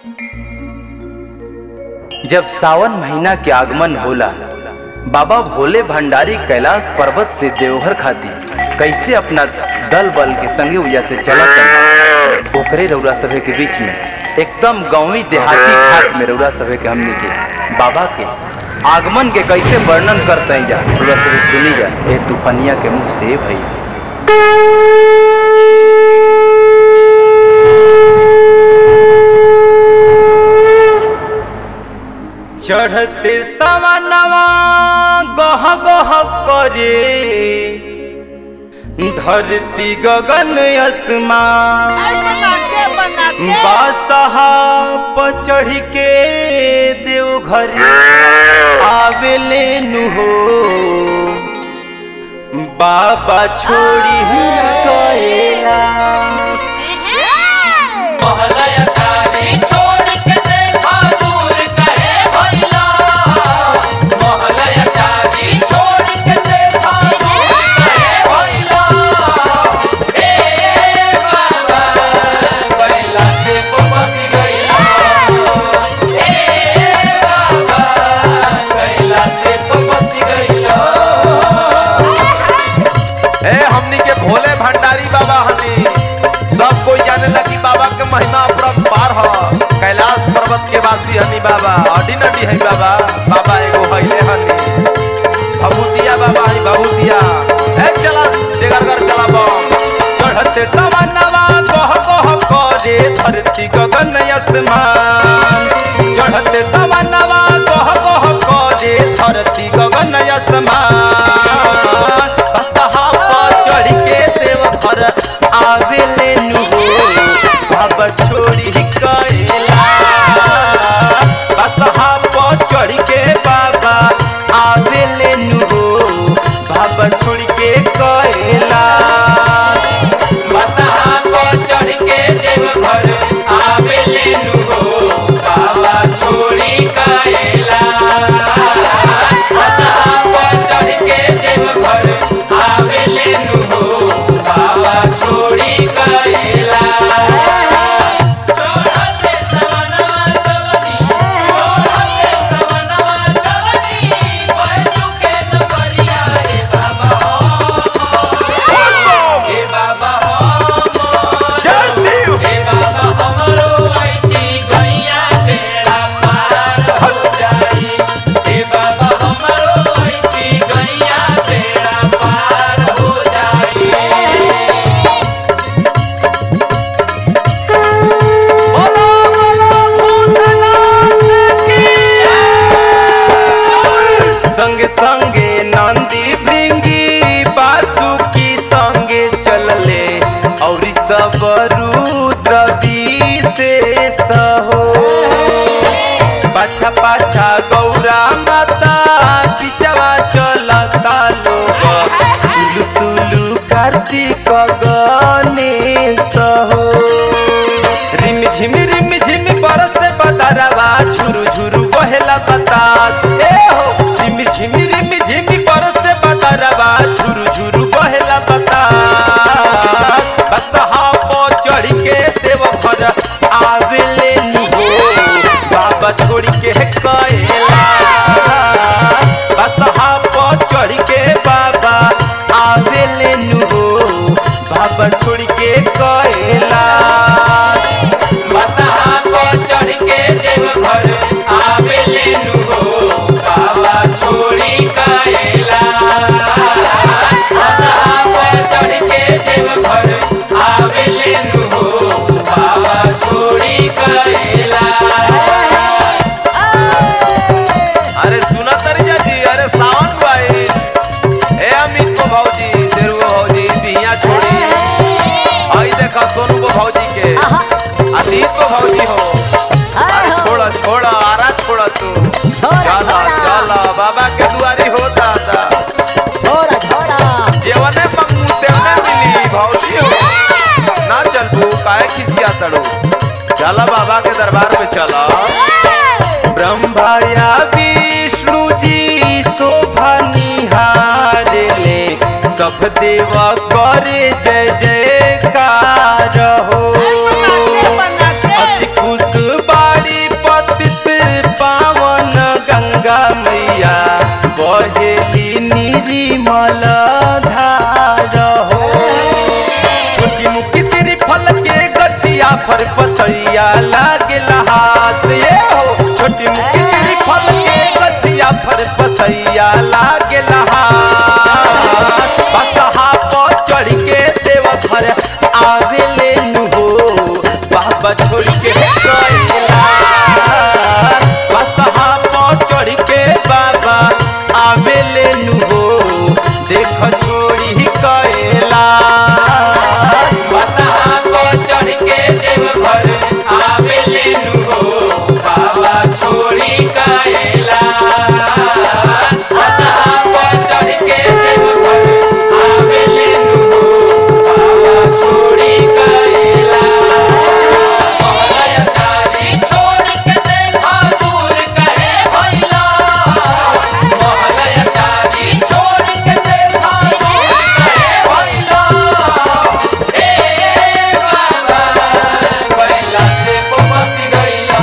जब सावन महीना के आगमन होला बाबा भोले भंडारी कैलाश पर्वत से देवघर खाती कैसे अपना दल बल के संगे उया से चलत ओकरे रौरा सभे के बीच में एकदम गांवी देहाती घाट में रौरा सभे के हमने के बाबा के आगमन के कैसे वर्णन करते जा रौरा सभे सुनी जा ए तूफानिया के मुख से भैया चढ़ते सवनवा गह गह करे धरती गगन आसमान बासहा पर चढ़ के देवघर आवेले नु हो बाबा छोड़ी गएला ए हमनी के भोले भंडारी बाबा हनी सब कोई जाने लगी बाबा के महिमा अपरंपार ह कैलाश पर्वत के वासी हनी बाबा अडी नडी है बाबा बाबा एगो हइले हनी भभूतिया बाबा हनी भभूतिया ए चला देगरगर चला बम चढ़ते सवनवा गह गह करे धरती गगन आसमान चढ़ते सवनवा गह गह करे धरती गगन आसमान बसहा पर चढ़ के देवघर आवेले नु बाबा छोड़ी कैला बसहा पर चढ़ के बाबा आवेले नु बाबा छोड़ के कैला जय शिव संगे संगे नंदी भृंगी बासुकी संगे चलले और सब रुद्र विशेष हो पाछा पाछा गौरा माता पिछवा चलता लोग तुलु तुलु कार्तिक गणेश हो रिम झिम रिम झिम बरस बदरवा झुरु झुरु बहेला बतास ए हो रिम झिम रिम झिम बरस बदरवा झुरु झुरु बहेला बतास बसहा पो चढ़ के देव घर आवेले नु हो बाबा छोड़ के कैला बसहा पो चढ़ के बाबा आवेले नु हो बाबा छोड़ के कैला अरे सुना तरिया जी अरे सावन भाई ए अमित को भौजी शेरू को भौजी बिया छोड़ी आई देखा सोनू को भौजी के अतीत को भौजी हो अरे छोड़ा छोड़ा आरा छोड़ा तू चला चला बाबा के दुआरी होता था जेवने मंगू तेवने मिली भौजी हो ना चल तू काहे खिसिया तड़ो चला बाबा के दरबार में चला ब्रह्मा या विष्णु जी शोभा निहारले सब देवा करे जय जयकार हो अति खुश बाड़ी फर पतैया लागेला हाथ ये हो छोटी मुखी श्री फल के गछिया फर पतैया लागेला हाथ बसहा पर चढ़ के देव घर आवेले नु हो बाबा छोड़ के गइला बसहा पर चढ़ के बाबा आवेले नु हो देख छोड़ी कएला बसहा को चढ़ के देवघर आवेले नु हो बाबा छोड़ी काएला बसहा को चढ़ के देवघर आवेले नु हो बाबा छोड़ी काएला महलयाकारी छोड़ के देखा दूर कहे भइला महलयाकारी छोड़ के देखा दूर कहे भइला ए बाबा गइला से पपसी गइला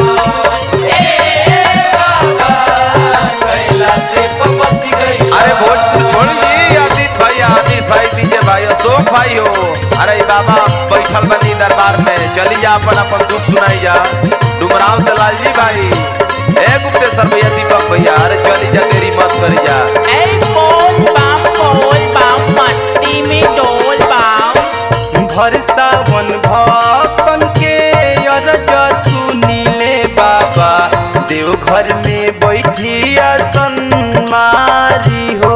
ए बाबा गइला से पपसी गइला अरे भोजपुर छोड़ जी आदित भाई आदित भाई डीजे भाई अशोक भाई हो अरे बाबा बैठल बनी दरबार में चली जा अपन अपन दुख सुनाई जा डुमराव से लालजी भाई ए गुप्तेश्वर भैया दीपक भैया अरे चली जा तेरी मत करी जा ए बोल बम बोल बम मस्ती में डोल बम भर सावन भक्तन के अरज सुनीले बाबा देवघर में बैठिया सन्मारी हो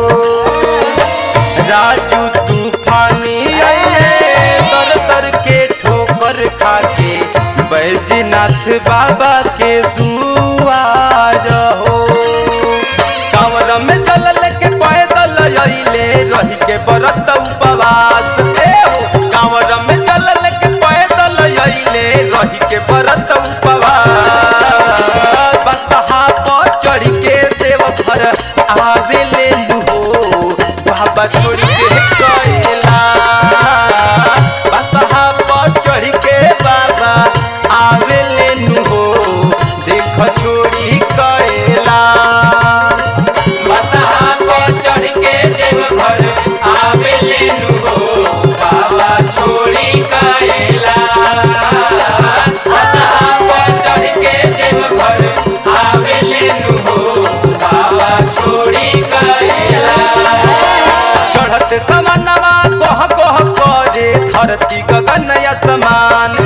राजू तूफानी आइले दर दर के ठोकर खाके बैजनाथ बाबा के दुआर हो कांवर में जल लेके पैदल अइले रही के बरत उपवास ए हो कांवर में जल लेके पैदल अइले रही के बरत उपवास बसहा पर चढ़ के देव घर आवेले नु हो बाबा छोड़ के गइला बसहा पर चढ़ के बाबा आवेले नु हो देख छोड़ी कइला बसहा को चढ़ के देवघर आवेले नु हो बाबा छोड़ी काएला बसहा को चढ़ के देवघर आवेले नु हो बाबा छोड़ी काएला चढ़त समनवा कोह कोह करे धरती गगन असमान